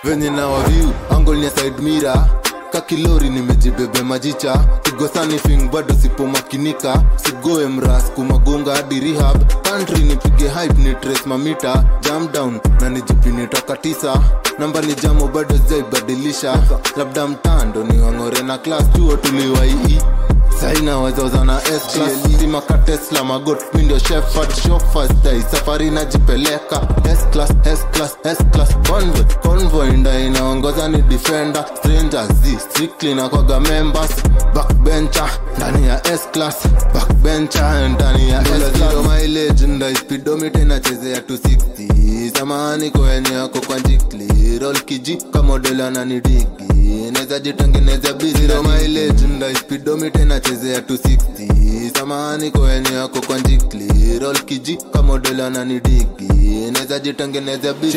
venye na waviu angolnia side mira kakilori nimejibebe majicha kigosani fing bado sipomakinika sigoe mras kumagonga hadi rehab country nipige hype ni trace mamita jam down na nijipini toka tisa namba ni jamo bado zaibadilisha labda mtando ni wang'ore na klas chuo tuliwaii saina wazoza na sima tesla magot mindio shefard shofastai safari najipeleka S-class, S-class, S-class, convoy convoy nda inaongoza ni defender strangers z strictly na kwaga members backbencher ndani ya S-class backbencher ndani ya S-class mileage nda speedometer inachezea 260 samahani kwenye yako kwa jikli roll kiji kamodela na nidigi naweza jitengeneza biziro mileage nda speedometer inachezea 260 samahani kwenye yako kwa jikli roll kiji kamodela na nidigi naweza jitengeneza busy